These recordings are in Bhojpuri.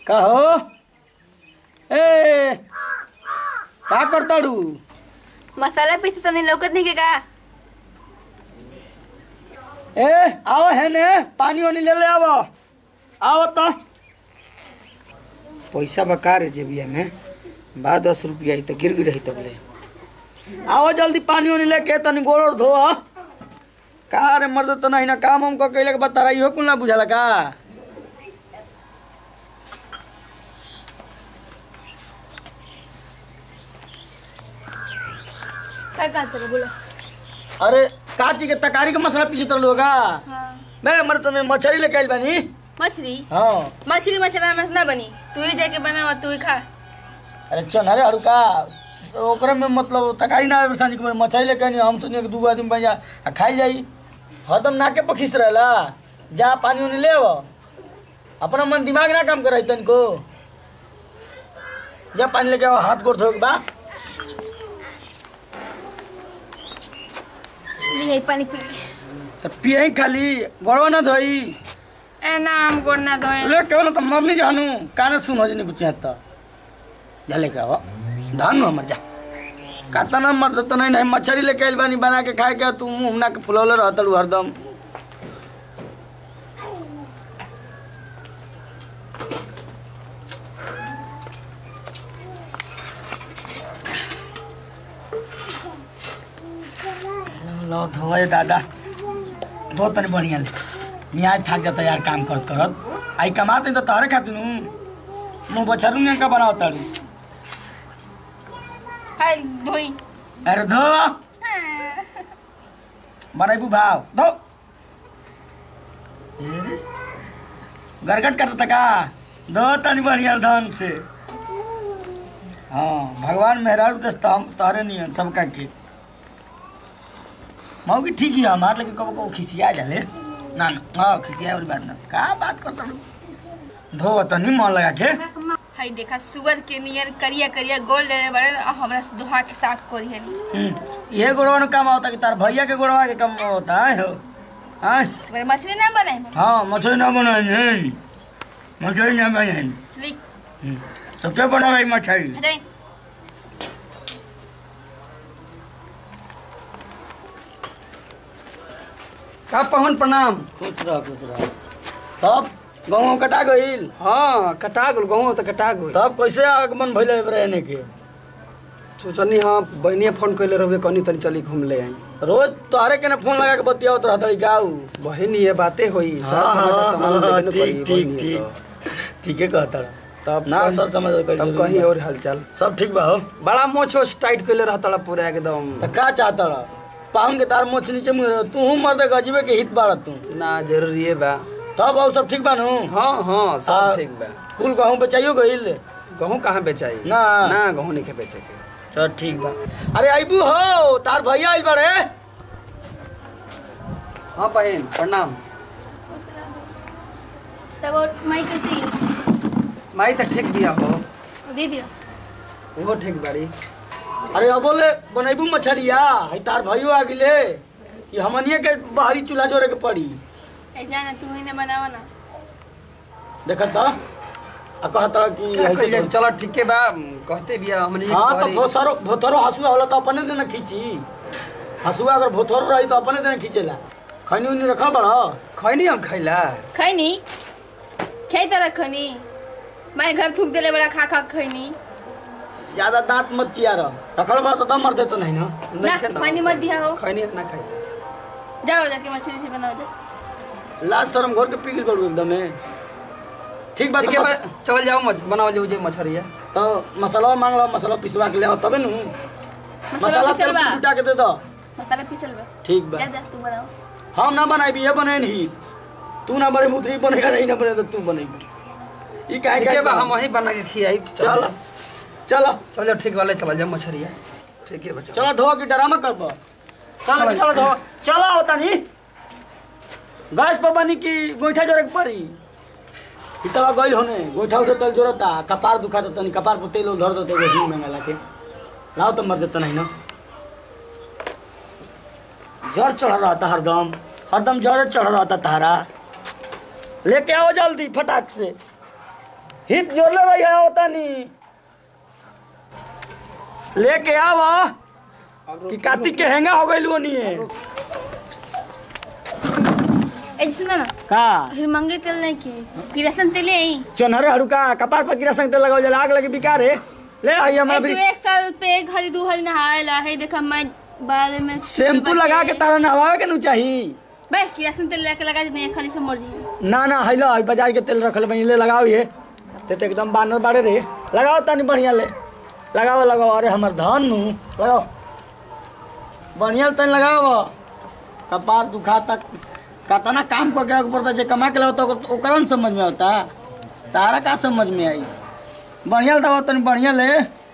कहो ए का करताड़ू मसाला पीसे तनी लौकत नहीं के का ए आओ है ने पानी वानी ले ले आवो आओ तो पैसा बका रे जेबिया में बा दस रुपया ही तो गिर गिर रही तब ले आओ जल्दी पानी वानी लेके तनी गोड़ ओड़ धो का रे मर्द तो नहीं ना काम हमको कैले के बता रही हो कुल ना बुझाला का का कहते रहो बोला अरे काची के तकारी के मसाला पीछे तर लोगा हाँ मैं मर्द तने मछली लेके आइल बानी मछली हाँ मछली मछला मछ ना बनी तू ही जाके बनावा तू ही खा अरे चल अरे हड़का ओकरे में मतलब तकारी ना आवे सांझ के मछली लेके आनी हम सुनिए कि दूगो आदमी बन जा आ खाई जाई हरदम नाके पर खींच रहेला जा पानी उनी ले आवो। अपना मन दिमाग ना काम करे तनिको जा पानी लेके आओ हाथ गोड़ धो के बा नहीं पानी पी ली। तो पिए खाली गोड़वा ना धोई ए ना हम गोड़ ना धोए ले क्यों ना तो मर नहीं जानू काने सुन हो जनी कुछ तो जा लेके आओ धान हमर जा काता ना मर तो नहीं नहीं मछली लेके आइल बानी बना के खाए के तू मुंह ना के फुलौले रहतड़ू हरदम लो धोए दादा धो तनी बढ़िया ले मियाज थक जाता यार काम करत करत आई कमाते तो तारे खातिर मुंह बछरू ने का बनाओ ताड़ी हाय धोई अरे धो बनाइबू भाव धो अरे, गरगट करता का धो तनी बढ़िया ढंग से हाँ भगवान मेहरारू दस तारे नहीं है सबका के मऊ की ठीक ही है हमारे लेकिन कबो कबो खिसिया जाले ना ना हाँ खिसिया वाली बात ना का बात करता हूँ धो तनी मन लगा के हाय देखा सुअर के नियर करिया करिया गोल लेने बड़े और हमरा से दुहा के साफ करी है हम्म, ये गोड़वा काम होता कि तार भैया के गोड़वा के काम होता है हो हाँ मेरे मछली ना बनाए हाँ मछली ना बनाए मछली ना बनाए ली तो क्या बना रही मछली हटाई का पहन प्रणाम खुश रह खुश रह तब गाँव कटा गईल हाँ कटा गेल गाँव तो कटा गेल तब कैसे आगमन भैले रहने के सोचनी हाँ बहनिया फोन कैले रहबे कनी तनी चली घूम ले आई रोज तोहरे के ना फोन लगा के बतियावत रहता गाऊ बहन ये बातें होई हाँ, सारा समाचार तमाम हाँ, देबे न ठीक, करी ठीक, बहनिया ठीक। ठीके कहता रहा। तो। तब ना कहीं- सर समझ तब कहीं और हालचाल सब ठीक बा हो बड़ा मोछ ओछ टाइट कैले रहता पूरा एकदम तो का चाहता रहा पाहुन के तार मोछ नीचे मुँह तू मर्द गजीबे के हित बाड़ा तू ना जरूरी है बा तब और सब ठीक बा नु हाँ हाँ आ, सब ठीक बा कुल गहूँ बेचाइयो गईल गहूँ कहाँ बेचाई ना। ना गहूँ नहीं के बेचे के चल ठीक बा अरे आइबू हो तार भैया आइल बाड़े हाँ बहन प्रणाम तब और माई कैसे माई तो ठीक दिया हो दे दियो वो ठीक बाड़ी अरे अब बोले बनैबू मछरिया है तार भैयो आ गिले कि हमनिए के बाहरी चूल्हा जोड़े के पड़ी ए जाना तू ही ने बनावा ना देखत तो आ कहता कि क्या ऐसे कइल जाए? जोड़- चलो ठीक है बा कहते बिया हमने जी हाँ तो कहरी। भोसरो भोथरो हसुआ होला तो अपने देना खींची हसुआ अगर भोथरो रही तो अपने देना खींचेला खैनी उनी रखा बड़ा खैनी हम खैला खैनी खे त रखनी मैं घर थूक देले बड़ा खा खा खैनी ज्यादा दांत मत चियार रखल बड़ा तो दम मर देतो नहीं ना ना नहीं खेला। खैनी मत दिया हो खैनी अपना खैला जाओ जाके मछली से बनाओ जा लाज शर्म घर के पिघल करू एकदम ठीक बात ठीक है बा चल जाओ मत बनाओ जो जे मछरिया तो मसाला मांग लो मसाला पिसवा के ले आओ तबे नु मसाला पिसल तेल बा जुटा के दे दो मसाला पिसल बा ठीक बा जा जा तू बनाओ हम ना बनाई ये बने नहीं तू ना बने मुतरी बनेगा नहीं ना बने तो तू बनेगी ई काहे ठीक है बा काहे हम वही बना के खियाई चल चलो चल जाओ ठीक वाले चल जाओ मछरिया ठीक है बच्चा चलो धो के ड्रामा करबो चलो चलो धो चलो होता नहीं गैस पर बनी की गोईठा जोरे के पड़ी इतवा गइल होने गोईठा उठे तल जोरता कपार दुखा तो तनी कपार पर तेल धर दो तो वही में ला के लाओ तो मर देता नहीं ना जड़ चढ़ रहा था हरदम हरदम जड़ चढ़ रहा था तारा लेके आओ जल्दी फटाक से हित जोड़ले रही है होता नहीं लेके आव कि कार्तिक के हेंगा हो गई नहीं है ए सुन न का फिर मंगे तेल नहीं के किरासन तेल आई चोनहरे हड़ुका कपार पर गिरा संग तेल लगाओ जला आग लगी बिकार है ले आई हमरा ए, भी तू एक साल पे एक हरी दू हरी नहाएला है देखा मैं बाल में शैम्पू लगा के तारा नहवावे के नु चाहिए बे किरासन तेल लेके लगा देते हैं खाली से मर जाइए ना ना हैलो है बाजार के तेल रखल बही ले लगाओ ये ते तो एकदम बानर बाड़े रे लगाओ तनी बढ़िया ले लगाओ लगाओ अरे हमर धन नु लगाओ बढ़िया तनी लगाओ कपार दुखा तक कतना काम करके आगे पड़ता जे कमा के लाओ ओकरा न समझ में आता तारा का समझ में आई बढ़िया दवा तनी बढ़िया ले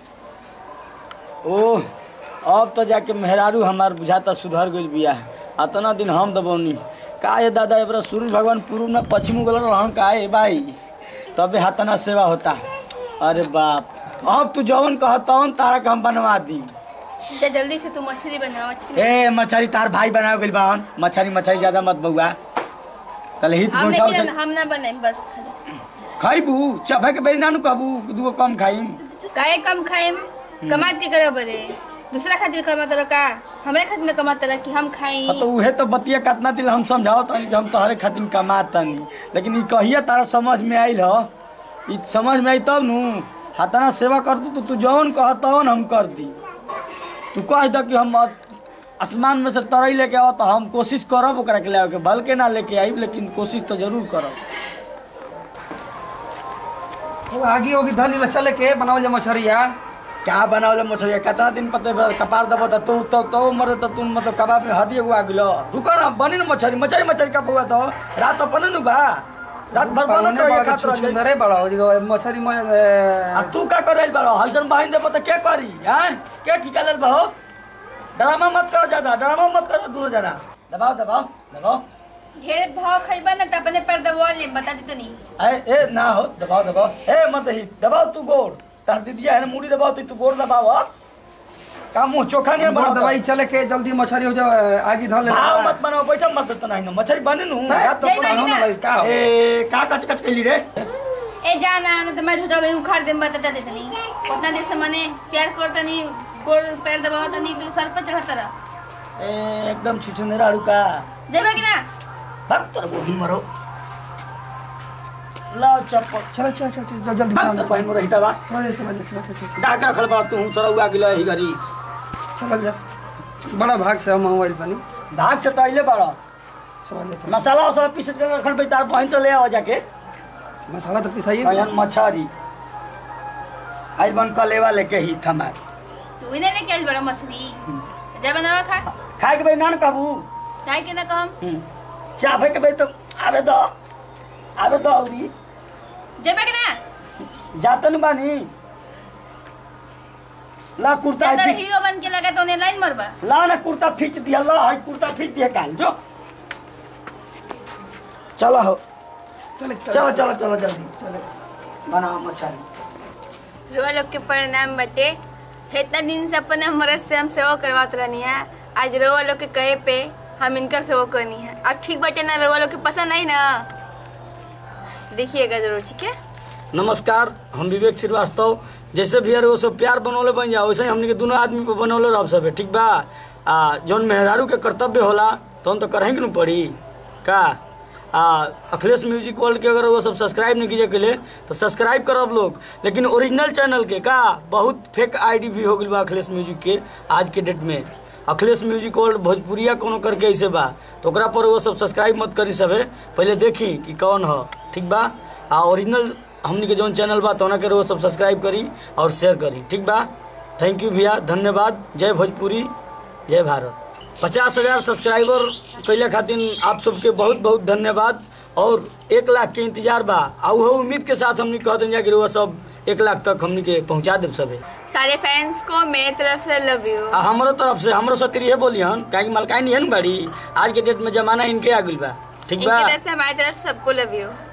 ओह अब तो जाके मेहरारू हमार बुझाता सुधर गइल बिया अतना दिन हम दबौनी का ये दादा एबरा सूर्य भगवान पूर्व में पश्चिम गल रहन का है भाई तबे हाथना सेवा होता अरे बाप अब तू जवन कहतवन तारा के हम बनवा दी जा जल्दी से तू मछली बनावा ठीक है? ए मछरी तार भाई बनावे गइल बावन मछरी मछरी ज्यादा मत बउआ तले हित हम गोइठा नहीं उठा हम ना बनाए बस खाली खाइबू चबे के बेरी नानू कहबू दूगो कम खाइम काहे कम खाए कमात के करे बरे दूसरा खातिर कमात रह का हमरे खातिर न कमात रह कि हम खाई हाँ तो उहे तो बतिया कितना दिल हम समझाओ तनी कि हम तोहरे खातिर कमातनी लेकिन ई कहिया तारा समझ में आइल ह ई समझ में आई तब नु हाथना सेवा कर तू तो तू जौन कह तवन हम कर दी तू कह दो कि हम आसमान में से तरई लेके आओ तो हम कोशिश करब ओकरा के ले के बल के ना लेके आइब लेकिन कोशिश तो जरूर करब अब आगे होगी धली ला चले के बनावल जा मछरिया क्या बनावले मछली कितना दिन पते बा, कपार दबो त तू तो तो मरे त तू मतलब कबाब में हड्डी हुआ गिलो रुको ना बनी ना मछली मछली मछली का हुआ तो रात अपने नु बा रात भर बनत रहिए खात रह जाई सुंदरे बड़ा हो जी मछरी में आ तू का करे बारो हसन बहिन देबो त के करी हैं के ठिका लेल बहो ड्रामा मत करो ज्यादा ड्रामा मत करो दूर जरा दबाओ दबाओ दबाओ ढेर भाव खइबा ना त अपने पर दबा ले बता दी तो नहीं ए ए ना हो दबाओ दबाओ ए मत ही दबाओ तू गोड़ तार दीदिया है ना मुड़ी दबाओ तू तू गोड़ दबाओ हा? का मुंह चोखा नहीं बड़ बनाओ दवाई चले के जल्दी मछरी हो जाए आगे धले भाव मत बनाओ बैठो मत देता नहीं ना मछली बने नु नहीं, रात तो जय पूरा- बानी ना। का हो? ए का कच कच कैली रे ए जाना न त मैं छोटा उखाड़ दे बता दे तनी उतना देर से मने प्यार करता नहीं गोड़ पैर दबावा तनी तू सर पर चढ़ा तरह ए एकदम छुछुंदरा रुका जेबे कि ना भक्त तर गोही मरो लाओ चप्पल चलो चलो चलो चलो जल्दी भक्त तर बहिन मरो हिता बा चलो चलो चलो चलो डाका खल बा तू चलो उगा गिलो ही गरी चलो जा बड़ा भाग से हम हमारी बनी भाग से तो अइले बाड़ा चलो चलो मसाला उसाला पीस के रखल पे तार बहिन तो ले आओ जाके मसाला तो पिसाइए कहन मछरी आज बन कलेवा लेके ही थमा तू ही नहीं लेके आइल बड़ा मछली जा बनावा खा खाए के भाई ना कहबू चाय के ना कहम चाहे के भाई तो आवे दो आवे दो औरी जेबे कि ना जातन बानी ला कुर्ता ज्यादा है हीरो बन के लगा तो उन्हें लाइन मरबा ला ना कुर्ता खींच दिया ला है कुर्ता खींच दिया काल जो चलो हो चलो चलो चलो चलो जल्दी चलो बनाओ मछली रोआ लोग के परिणाम बटे इतना दिन से अपने मरद से हम सेवा करवात रहनी है आज रोआ लोग के कहे पे हम इनकर सेवा करनी है अब ठीक बटे ना रोआ लोग के पसंद आई ना देखिएगा जरूर ठीक है नमस्कार हम विवेक श्रीवास्तव जैसे भी यार वो सब प्यार बनौले बन जाओ वैसे ही हमने के दोनों आदमी पे बनौले रह सब ठीक बा आ जौन मेहरारू के कर्तव्य होला तो हम तो करेंगे न पड़ी का आ अखिलेश म्यूजिक वर्ल्ड के अगर वो सब सब्सक्राइब नहीं कीजिए के लिए तो सब्सक्राइब करब लोग लेकिन ओरिजिनल चैनल के का बहुत फेक आईडी भी हो गई बा अखिलेश म्यूजिक के आज के डेट में अखिलेश म्यूजिक वर्ल्ड भोजपुरिया कोनो करके ऐसे बा तो ओकरा पर वो सब सब्सक्राइब मत करी सबे पहले देखी कि कौन ह ठीक बा आ ओरिजिनल हमनी के जौन चैनल बा तो के वो सब सब्सक्राइब करी और शेयर करी ठीक बा थैंक यू भैया धन्यवाद जय भोजपुरी जय भारत पचास हजार सब्सक्राइबर कैले खातिर आप सबके बहुत बहुत धन्यवाद और एक लाख के इंतजार बा आ उहो उम्मीद के साथ हमनी कहते हैं कि वो सब एक लाख तक हमनी के पहुंचा देब सबे सारे फैंस को मेरी तरफ से लव यू आ हमरो तरफ से हमरो सतिर ये बोली हन काहे कि मलकाई नहीं है न बाड़ी आज के डेट में जमाना इनके आ गइल बा ठीक इनकी बा तरफ से हमारी तरफ से सबको लव यू